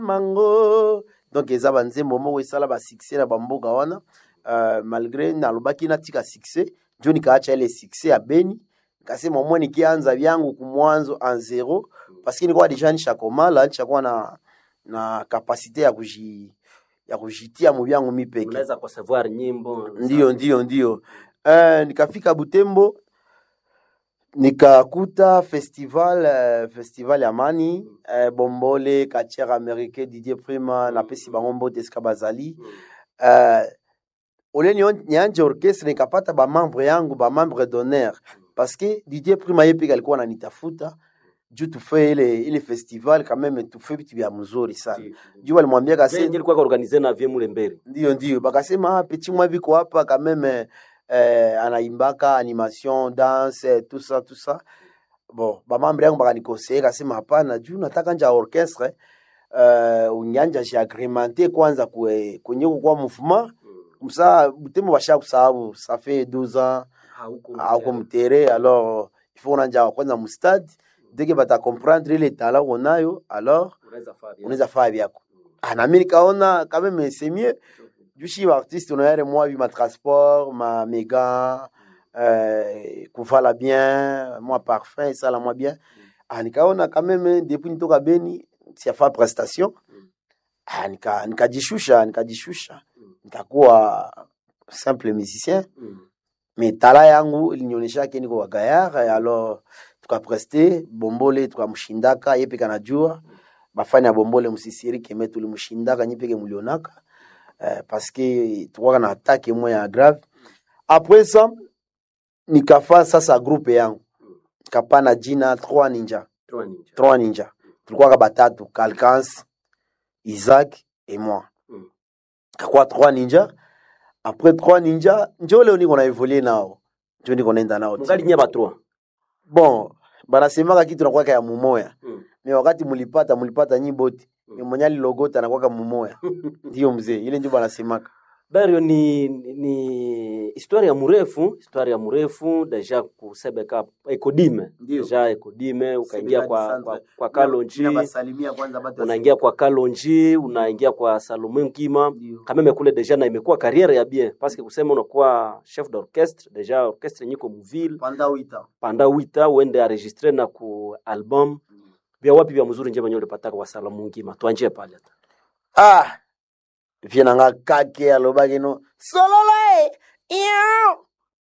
mango donc eza banzembo moko esala basuccès na bamboka wana uh, malgré nalobaki natika succès njo nikaacha ile succès ya beni nikasema mwe nikianza vyangu kumwanzo en zero paske nilikuwa deja nishakomala nishakuwa na na kapasite ya kuji ya kujitia mu vyangu mi peke unaweza kusavoir nyimbo ndio ndio ndio uh, nikafika butembo nikakuta festival uh, festival ya mani uh, bombole katiere américain didier prima napesi bango mbote esika bazali uh, ole nio- nianje orchestre nikapata bamembre yangu bamembre d'honneur parce que didier prima ye peke alikuwa nanitafuta juu tufe ile ile festival quand même tufe vitu vya mzuri sana juu walimwambia kase ilikuwa organize na vie mule mbele ndio ndio bakasema ah, petit mwa viko hapa quand même eh, anaimbaka animation danse eh, tout ça tout ça bon bamambre yangu bakanikoseye kasema hapana juu nataka nja orchestre uh, unyanja jiagremente kwanza kwe, kwenye kukwa mouvement msa butembo basha kusababu ça fait 12 ans auko mutere alors il faut unanja kwanza mustade deke batakomprendre ile tala unayo alors unaweza faa vyako Ah, nami nikaona quand même c'est mieux jushi baartiste unayare mwa bi matransport ma mega euh, kuvala bien mwa parfum esala mwa bien ah, nikaona quand même depuis nitoka beni siafa prestation ah, nika- nikajishusha nikajishusha nikakuwa simple musicien mais tala yangu ilinionyeshake niko wa gayar alors tukapreste bombole tukamshindaka ye peke anajua bafani ya bombole msisirike me tulimshindaka nyi peke mulionaka eh, parce que tukwaka na atake moya ya grave après ça nikafa sasa groupe yangu nikapana jina trois ninja trois ninja tulikuwaka batatu calcans isaac et moi Mm. kakuwa trois ninja après trois ninja njo leo niko na evolue nao njo niko naenda nao ti. mungali nye batroa bon banasemaka kitu nakwaka ya mumoya me wakati mulipata mulipata nyi bote Mm. mm. mwenye alilogota nakwaka mumoya ndiyo mzee ile njo banasemaka Dario ni ni historia ya mrefu, historia ya mrefu deja kusebeka ekodime Ndio. deja ekodime ukaingia Sebeka kwa, Centre. kwa, kwa Kalonji Ninabasalimia kwanza batu unaingia kwa Kalonji unaingia kwa Salomon Nkima Ndio. kameme kule deja na imekuwa carrière ya bien parce que kusema unakuwa chef d'orchestre deja orchestre nyiko muvile panda wita panda wita uende enregistre na ku album vya wapi vya mzuri nje mwenyewe ulipataka kwa Salomon Nkima tuanjie pale ah vie nanga kake alobaki no sololo e Iao.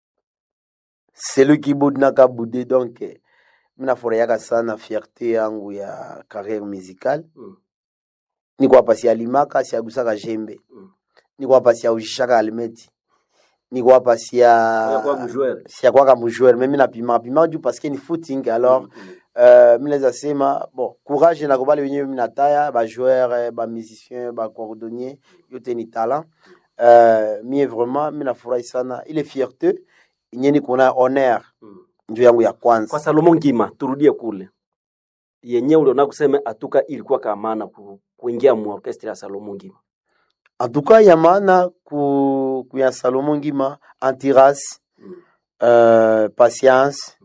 celui qui boude naka bude donc eh, mi nafurahiaka sana fierté yangu ya carrière musicale Mm. niko hapa sialimaka siagusaka jembe Mm. niko hapa siaushishaka almeti niko hapa sia kwa mjoueur siakwaka mujoueur me mi napimaka pimaka juu parce que ni footing alors euh, mi naweza sema bon courage na kobale wenyewe mi nataya bajoueur eh, bamusicien bacordonnier yote ni talent euh, mie vraiment mi nafurahi sana ile fierté yenye niko na honneur njo yangu ya kwa kwanza Salomon Ngima turudie kule yenyewe uliona kusema atuka ilikuwa kamana ku, kuingia mu orchestre ya Salomon Ngima en tout cas ya maana ku, ku ya Salomon Ngima antiras euh, patience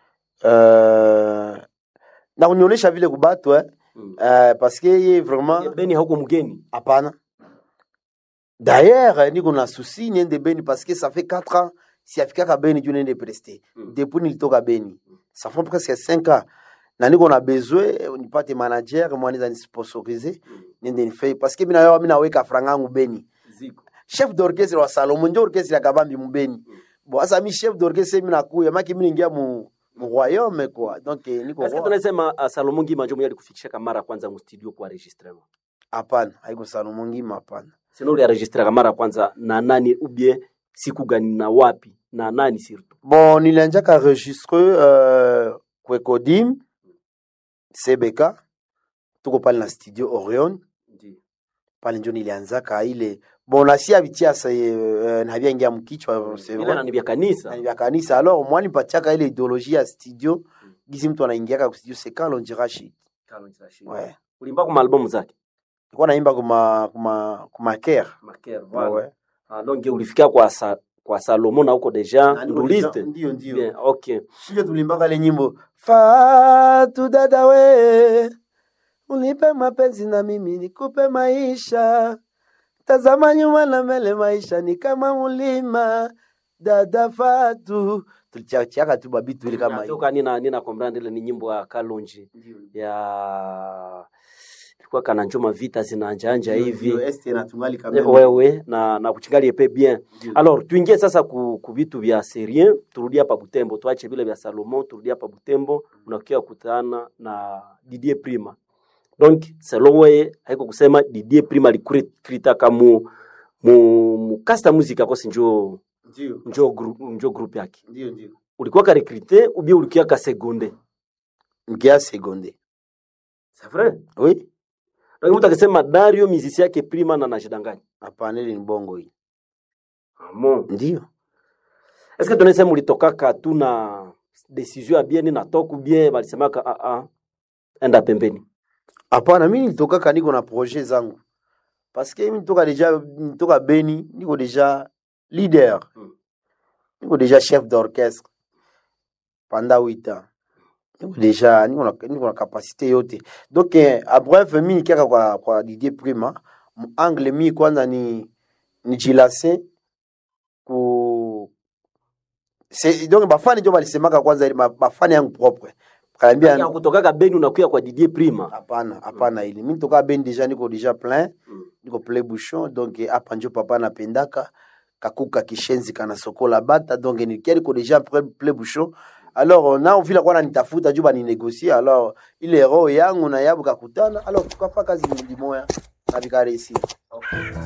euh, na kunionyesha vile kubatu eh, euh, parce que ye vraiment Beni hauko mgeni hapana d'ailleurs eh, niko na susi niende beni parce que ça fait 4 ans siafikaka beni juu niende preste Mm. depuis nilitoka beni ça fait presque 5 ans na niko na besoin eh, nipate manager mwanaweza nisponsorize niende nifei parce que mina mina weka franga yangu beni ziko chef d'orchestre wa Salomon ndio orchestre ya kabambi mubeni bon asa mi chef d'orchestre mi nakuya maki mi ningia mu mu royaume quoi donc eh, niko Est-ce que roi. tunasema uh, Salomon Ngima ndio mwenye alikufikisha mara ya kwanza mu studio kwa enregistrement hapana haiko Salomon ngima hapana sino uli enregistre mara ya kwanza na nani ubie siku gani na wapi na nani surtout bon nilianjaka enregistre euh, kwekodim cbk tuko pale na studio orion pale njo nilianzaka ile bon nasia bitiasa uh, navyangia mkichwa c'est ile vrai. nani vya kanisa Na vya kanisa alors mwani patiaka ile ideologie ya studio gisi mtu anaingiaka ku studio c'est quand l'on shit ouais ulimba kwa albamu zake nilikuwa naimba kuma kuma kuma care Maker ouais Ah, donc ulifikia kwa sa, kwa Salomon na huko deja Na niko ruliste deja- ndio ndio bien okay sio tulimbaka ile nyimbo fatu dada we unipe mapenzi na mimi nikupe maisha tazama nyuma na mbele maisha ni kama mulima dada fatu tulichachiaka tu babitu ile kama hiyo natoka nina nina comprendre ile ni nyimbo ya Kalonji ya ilikuwa kana njoma vita zinanjanja hivi este na tungali Eh, kameme wewe na na kuchingali epe bien Ndio. alors tuingie sasa ku, ku vitu vya serien turudie hapa Butembo tuache vile vya Salomon turudie hapa Butembo unakia kutana na Didier Prima donc selon wewe haiko kusema Didier Prima alikrita kamu mu, mu kasta muzika kosi njo ndio njo group njo group yake ndio ndio ulikuwa ka recruter ou bien ulikuwa ka seconde mkia seconde c'est vrai oui donc mtu akisema Dario mizisi yake Prima na najidanganya hapana ile ni bongo hii Amo. ndio Est-ce que tunasema ulitokaka tu na decision ya bien na toku bien balisemaka ah ah enda pembeni. hapana mi nilitokaka niko na projet zangu paske mi nitoka deja nitoka beni niko deja leader Mm. niko deja chef d'orchestre pendant huit ans niko deja niko na, niko na kapasité yote donc eh, a bref mi nikiaka kwa, kwa Didier Prima angle mi kwanza ni ni jilase ku Se, donc bafani njo balisemaka kwanza ili ma- bafani yangu propre kanaambia Ya kutokaka Beni unakuya kwa Didier Prima. hapana hapana ile mi nitoka beni deja niko deja plein Mm. niko plein bouchon donc eh, hapa njo papa napendaka kakuka kishenzi kana sokola bata donc nikia niko deja plein plein bouchon alors nao vile kwa nitafuta juu baninegocie alors ile roho yangu na yabu kakutana alors tukafanya kazi limoya na vikaresi